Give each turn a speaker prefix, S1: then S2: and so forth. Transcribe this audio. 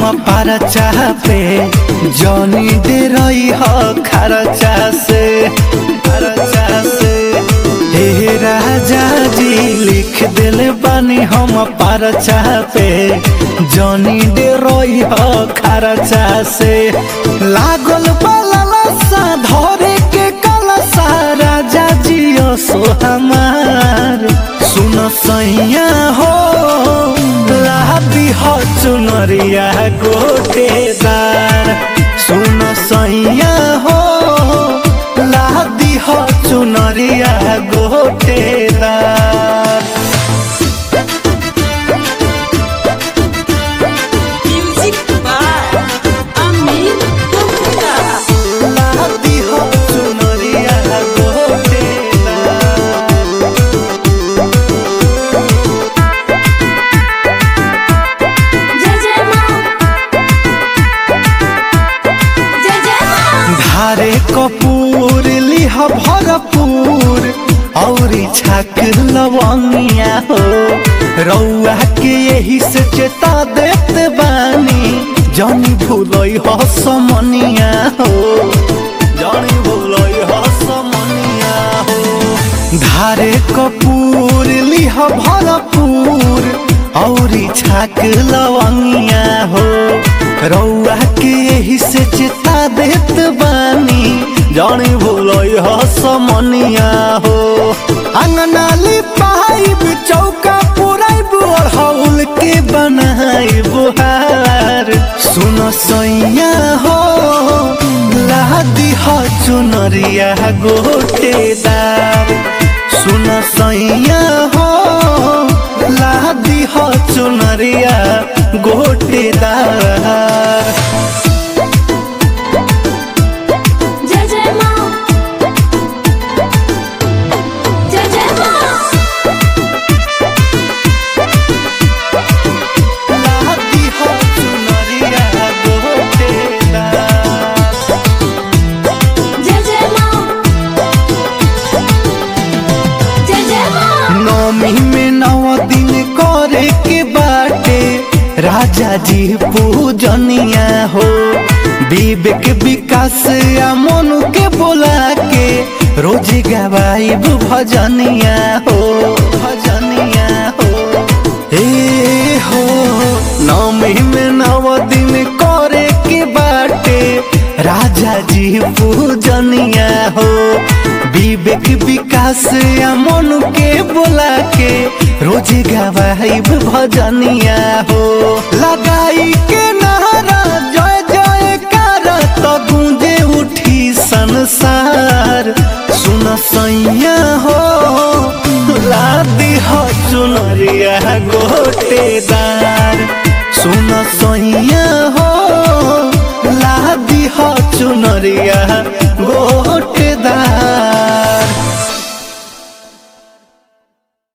S1: परचा पे जनी दे रही हो खरचा से खरचा से हे राजा जी लिख दिल बानी हम परचा पे जनी दे रही हो खरचा से लागल बलसा धरे के कलसा राजा जी सो हमार सुन सैया हो लादी हो चुनरिया गोटेदार सुन सैया हो लादी हो चुनरिया गोटेदार
S2: Music by Amit Gupta.
S1: लादी हो चुनरिया गोटेदार
S2: जय जय माँ जय जय माँ
S1: धारे कपूर लिह भरपूर औरी छाक लवंगिया हो रौआ के यही से चेता देत बानी जनी भूलई हो समनिया हो जनी भूलई हो समनिया हो धारे कपूर लिह भरपूर औरी छाक लवंगिया हो रौआ के यही से चिता देत बानी जानी भूलई हो समनिया हो अंगनाली पाइब चौका पुराइब अड़हौल के बनाई बुहार सुन सैया हो लादी हो चुनरिया गोटेदार सुन सैया हो लादी हो चुनरिया गोटेदार
S2: जय जय माँ जय जय माँ
S1: लादी हो चुनरिया गोटेदार
S2: जय जय माँ जय जय माँ
S1: नौमी में नौ दिन करे के बाटे राजा जी पूजनिया हो विवेक विकास या मनु के बोला के रोज गवाइब भजनिया हो भजनिया हो ए हो नौमी में नौ दिन करे के बाटे राजा जी पूजनिया हो विवेक विकास या मनु के बोला के रोज गवाइब भजनिया हो लगाई के नारा जय जय कर तो गूंजे उठी संसार सुन सैया हो लादी हो चुनरिया गोटेदार सुन सैया हो लादी हो चुनरिया गोटे